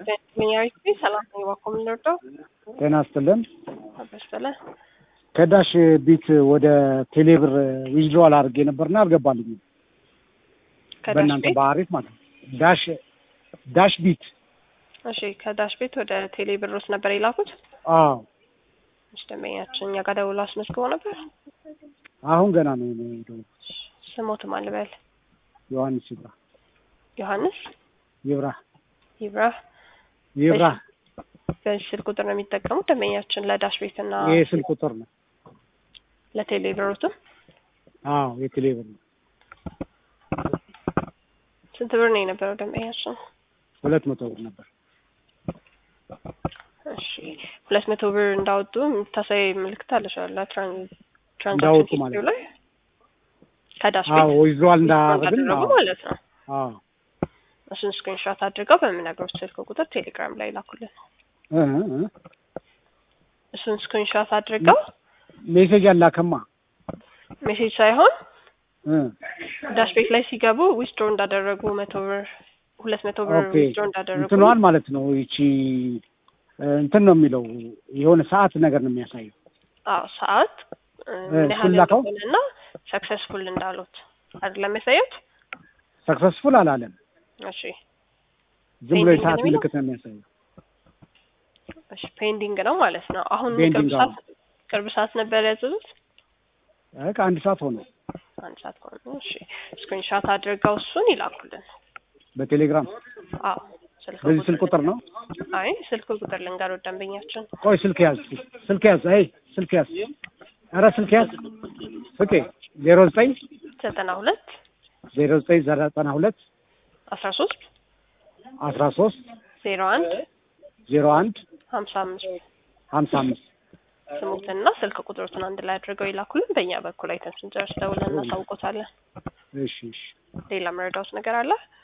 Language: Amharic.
ሚኒያሪቲ ሰላም ነው ባኮ የምንወርደው ጤና ይስጥልን። አበስለ ከዳሽ ቢት ወደ ቴሌብር ዊዝድሮዋል አድርጌ ነበርና አልገባልኝም። ከዳሽ በእናንተ ቤት ባህሪት ማለት ነው። ዳሽ ዳሽ ቢት እሺ፣ ከዳሽ ቤት ወደ ቴሌ ብሮስ ነበር የላኩት። አዎ፣ እሺ፣ ደንበኛችን እኛ ጋር ደውሎ አስመዝግቦ ነበር። አሁን ገና ነው የሄደው። ስሞት ማልበል ዮሐንስ ይብራ ዮሐንስ ይብራ ይብራ ይብራ። በዚህ ስልክ ቁጥር ነው የሚጠቀሙት ደንበኛችን ለዳሽ ቤት እና ይሄ ስልክ ቁጥር ነው። ለቴሌ ብሮትም አዎ፣ የቴሌብር ነው። ስንት ብር ነው የነበረው ደንበኛችን? ሁለት መቶ ብር ነበር። እሺ ሁለት መቶ ብር እንዳወጡ የምታሳይ ምልክት አለሽ አለ ትራንዛክሽን እንዳወጡ ሂስትሪው ማለት ላይ ከዳሽ አዎ፣ ቤት ዊዝድሮዋል እንዳደረግን እንዳደረጉ አዎ፣ ማለት ነው። አዎ። እሱን ስክሪንሾት አድርገው በምነግሮች ስልክ ቁጥር ቴሌግራም ላይ ላኩልን። እ እ እሱን ስክሪንሾት አድርገው ሜሴጅ አላከማ ሜሴጅ ሳይሆን እ ዳሽ ቤት ላይ ሲገቡ ዊዝድሮ እንዳደረጉ መቶ ብር ሁለት መቶ ብር ኦኬ ዊዝድሮ እንዳደረጉ እንትኗን ማለት ነው። ይቺ እ እንትን ነው የሚለው የሆነ ሰዓት ነገር ነው የሚያሳየው። አዎ ሰዓት እ እ ምን ያህል እሱን ላከው? እንደሆነና ሰክሰስፉል እንዳሉት አይደለም ያሳዩት። ሰክሰስፉል አላለም። እሺ ዝም ብሎ ፔንዲንግ የሰዓት ነው የሚለው? ምልክት ነው የሚያሳየው። እሺ ፔንዲንግ ነው ማለት ነው። አሁን ፔንዲንግ፣ ቅርብ ሰዓት ቅርብ ሰዓት ነበር ያዘዙት። እ ከአንድ ሰዓት ሆነ አንድ ሰዓት ከሆነ እሺ ስክሪንሾት አድርገው እሱን ይላኩልን። በቴሌግራም አዎ ስልክ በዚህ ስልክ ቁጥር ነው። አይ ስልክ ቁጥር ልንገረው ደንበኛችን ቆይ ስልክ ያዝ፣ ስልክ ያዝ፣ አይ ስልክ ያዝ፣ ኧረ ስልክ ያዝ። ፍቄ ዜሮ ዘጠኝ ዘጠና ሁለት ዜሮ ዘጠኝ ዘጠና ሁለት አስራ ሶስት አስራ ሶስት ዜሮ አንድ ዜሮ አንድ ሀምሳ አምስት ሀምሳ አምስት ስሙትና ስልክ ቁጥሮትን አንድ ላይ አድርገው ይላኩልን። በእኛ በኩል አይተን ስንጨርስ ደውለን እናሳውቆታለን። እሺ እሺ። ሌላ መረዳውት ነገር አለ?